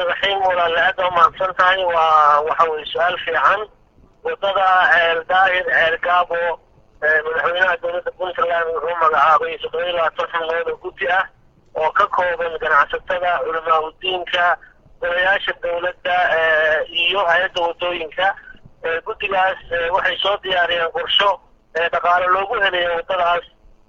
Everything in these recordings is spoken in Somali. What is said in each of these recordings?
raxiim walaale aad waa mahadsan tahay waa waxa weye su-aal fiican wadada ceel daahir ceel gaabo madaxweynaha dowladda puntland wuxuu magacaabay toddoba iyo labaatan xubnood oo guddi ah oo ka kooban ganacsatada culamaa udiinka golayaasha dowladda iyo hay-adda wadooyinka guddigaas waxay soo diyaariyeen qorsho dhaqaale loogu helayo wadadaas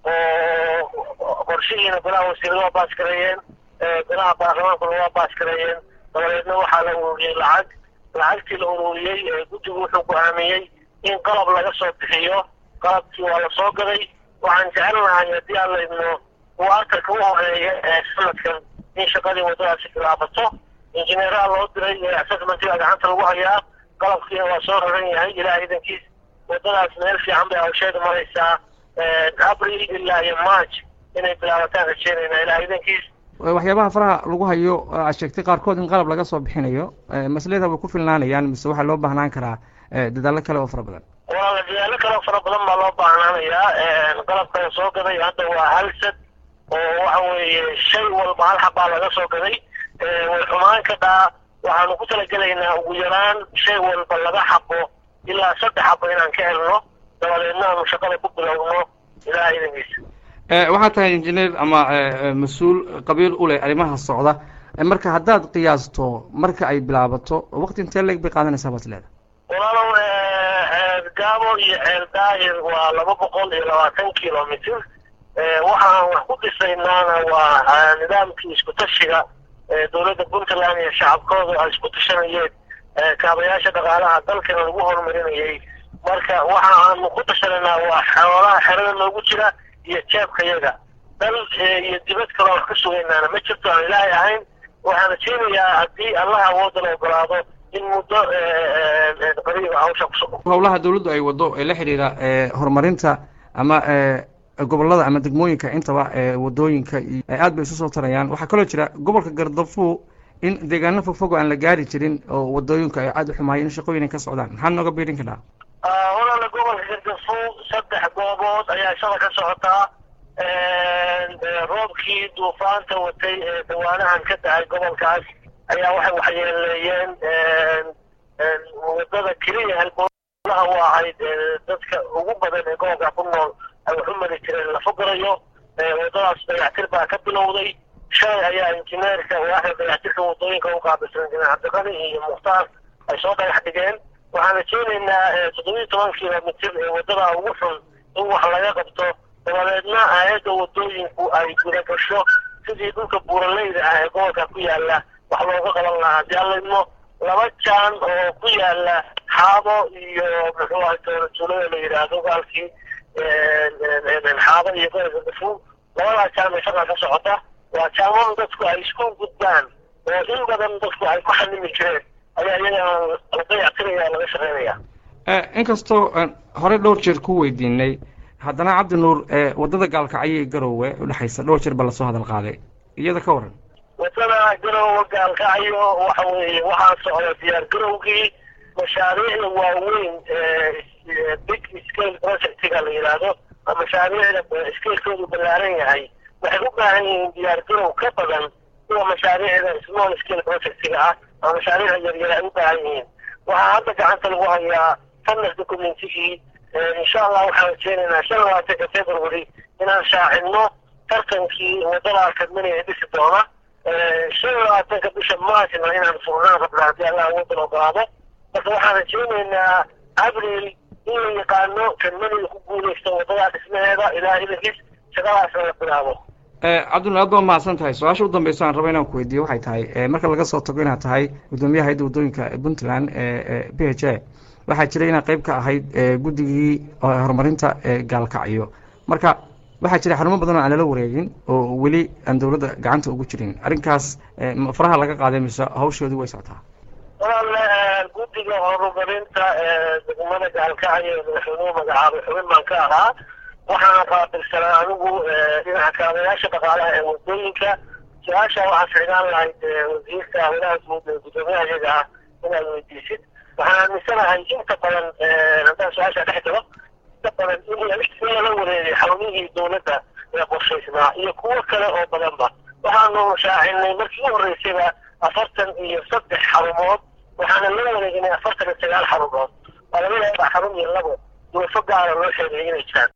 oo qorshihiina golaha wasiirada waa baas gareeyeen golaha baarlamaankuna waa baas gareeyeen dabadeedna waxaa la ururiyey lacag lacagtii la ururiyey guddigu wuxuu go-aamiyey in qalab laga soo bixiyo qalabkii waa la soo gaday waxaan jecelnahay haddii aan la idmo waatarka u horeeya ee sanadkan in shaqadii waddadaasi bilaabato injineeraha loo diray assessmentiga gacanta lagu hayaa qalabkiina waa soo raran yahay ilaa iidankiis waddadaas meel fiican bay hawsheeda maraysaa abril ilaa iyo march inay bilaabataan rajeynayna ilaa iidankiis waxyaabaha faraha lagu hayo aad sheegtay qaarkood in qalab laga soo bixinayo maslada way ku filnaanayaan mise waxaa loo baahnaan karaa dadaallo kale oo fara badan walaala dadaalo kale oo fara badan baa loo baahnaanayaa qalabkala soo gaday hadda waa halsad oo waxa weeye shay walba hal xabbaa laga soo gaday way xumaan ka dhaa waxaanu ku talagelaynaa ugu yaraan shay walba laga xabo ilaa saddex xabo inaan ka helno dabadeedna aanu shaqada ku bilowno ilaa idankiisa waxaa tahay injineer ama mas-uul qabiil u leh arrimaha socda marka haddaad qiyaasto marka ay bilaabato waqti intee leeg bay qaadanaysaa baad leeda walaalow gaabo iyo ceel daahir waa laba boqol iyo labaatan kilomitr waxaan wax ku dhisaynaana waa nidaamkii isku tashiga dowladda puntland iyo shacabkooda ay isku tashanayeen kaabayaasha dhaqaalaha dalkana lagu horumarinayay marka waxa aanu ku tashanaynaa waa xoolaha xerada noogu jira iyo jeebka yaga dal iyo dibad kaloo wax ka sugaynaana ma jirto aan ilaahay ahayn waxaan rajeynayaa haddii allaha awooda la ogolaado in muddo qariiba hawsha kusugo howlaha dawladdu ay waddo ee la xidhiira horumarinta ama gobollada ama degmooyinka intaba wadooyinka iyo aad bay isu soo tarayaan waxaa kaloo jira gobolka gardafu in deegaano fogfog aan la gaari jirin oo wadooyinka ay aada u xumaayeen in shaqooyin ay ka socdaan maxaad nooga biirin kadhaa walaala gobolka gardafu saddex goobood ayaa shada ka socotaa roobkii duufaanta watay ee dawaanahan ka dahay gobolkaas ayaa waxay waxyeeleeyeen wadada keliya halbowlaha u ahayd dadka ugu badan ee gobolka ku nool ay wax u mari jireen la fogarayo wadadaas dayactir baa ka bilowday shalay ayaa injineerka waaxda dayactirka wadooyinka u qaabilsan injineer cabdiqani iyo mukhtaar ay soo dhagax dhigeen waxaan rajeynaynaa toddobiyi toban kilomitr ee wadada ugu xun in wax laga qabto dabadeedna hay-adda wadooyinku ay guda gasho sidii dhulka buuraleyda ah ee gobolka ku yaala wax looga qaban lahaa haddii aan laidmo laba jaan oo ku yaala xaabo iyo muxuu ahay toolatuulada la yidhaahdo gaalkii xaabo iyo gobolka dafu labadaas jaan bay shaqaa ka socota waa jaamada dadku ay isku gudbaan oo in badan dadku ay ku xanimi jireen ayaa iyagana la dayactiraya laga shaqeynaya inkastoo horey dhowr jeer ku weydiinay haddana cabdi nuur waddada gaalkacyo garowe udhexaysa dhowr jeer ba lasoo hadal qaaday iyada ka waran wadada garowe gaalkacyo waxa weeye waxaa socda diyaar garowgii mashaariicda waaweyn big scale projectiga la yidhaahdo mashaariicda scalekoodu ballaaran yahay waxay u baahan yihiin diyaar garow ka badan kuwa mashaariicda small scale projectiga ah ama mashaariicda yaryar ay u baahan yihiin waxaa hadda gacanta lagu hayaa fanas documentigii insha allah waxaan rajeynaynaa shan labaatanka february inaan shaacino tartankii waddadaa kadminaya dhisi doona shan labaatanka bisha marchna inaan furnaan rabna haddii allah awooddan ogolaado marka waxaan rajeynaynaa abril in la yaqaano kadmaniga ku guuleysta waddadaa dhismaheeda ilaa idankiis shaqadaasna la bilaabo cabdullah aad baa mahadsan tahay su-aasha u dambeysa aan rabo inaan ku weydiiyo waxay tahay marka laga soo tago inaad tahay guddoomiyaha hayadda waddooyinka puntland b h a waxaa jiray inaad qayb ka ahayd guddigii horumarinta gaalkacyo marka waxaa jira xarumo badan oo aan lala wareegin oo weli aan dowladda gacanta ugu jirin arrinkaas faraha laga qaaday mise hawshoodii way socotaa walaal guddiga horumarinta degmada gaalkacyo ee madaxweynuhu magacaabay xubin baan ka ahaa waxaana qaabilsanaa anigu dhinaca kaabayaasha dhaqaalaha ee wadooyinka su-aasha waxaa ficnaan lahayd wasiirka hawlaha guud ee guddoomiyaha iyaga ah inaad weydiisid waxaan aaminsanahay inta badan haddaan su-aasha dhex galo inta badan in lala wareegay xarumihii dowladda ee qorshaysnaa iyo kuwo kale oo badanba waxaanu shaacinay markii u horreysayba afartan iyo saddex xarumood waxaana loo wareeginay afartan iyo sagaal xarumood waa laga yaabaa xarun iyo labo duufo gaara loo sheegay inay jiraan